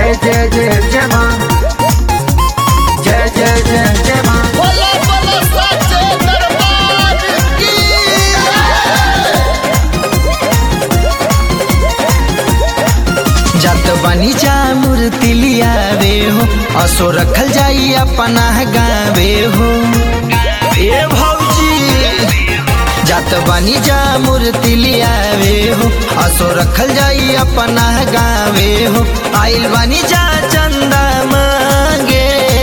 जय जय जय जय माँ जय जय जय जय माँ बोलो बोलो सच्चे दरबार की जत बनी जा मूर्ति लियावे हो असो रखल जाई अपना गावे हो ए भौजी जत बनी जा मूर्ति लियावे हो असो रखल जाई अपना गावे हो आइल बनी जा चंदा मांगे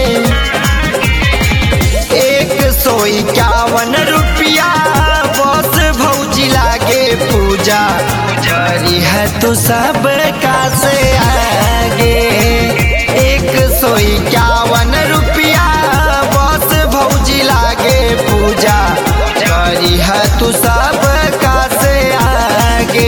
एक सौ इक्यावन रुपया बस भौजी लागे पूजा करी है तो सब का से आगे एक सौ इक्यावन रुपया बस भौजी लागे पूजा करी है तू सब का से आगे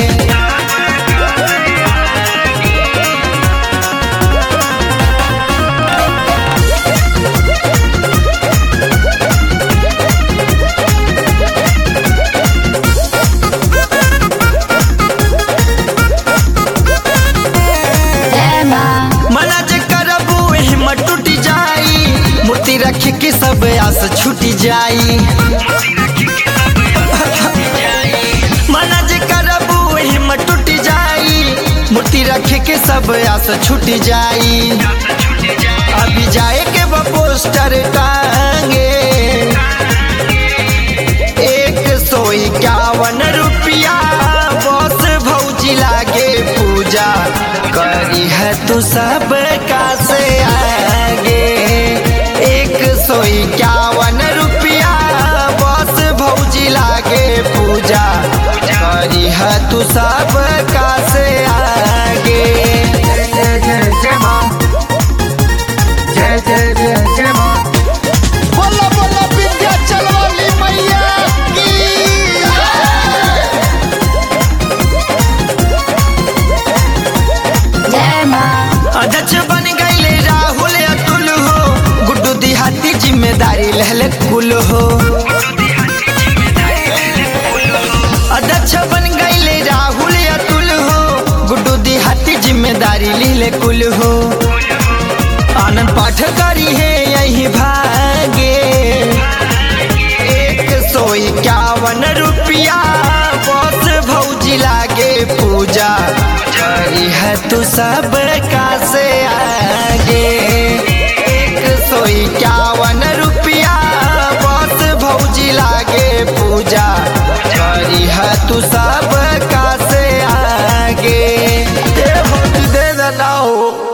मना जे करबू हिम्मत टूट जाई मूर्ति रख के सब आस छूट जाई मना जे करबू हिम्मत टूट जाई मूर्ति रख के सब आस छूट जाई अभी जाए के बा पोस्टर टांगे एक सौ इक्यावन रुपया बस भौजी लागे पूजा करी है तू सब का से आगे एक सौ इक्यावन रुपया बस भौजी लागे पूजा करी है तू सब का से आगे जय जय जय जय माँ जय जय जय जय माँ बोलो बोलो विंध्याचल वाली मैया की अध्यक्ष बन गईले राहुल अतुल हो गुड्डू दिहाती जिम्मेदारी लहले कुल हो अध्यक्ष बन गईले राहुल अतुल हो गुड्डू दिहाती जिम्मेदारी लिहले कुल हो आनंद पाठ करी है यही भागे एक सौ इक्यावन रुपया बस भौजी लागे पूजा करी है तू सब का से आगे एक सौ इक्यावन रुपया बस भौजी लागे पूजा करी है तू सब का से आगे ए भौजी दे देना हो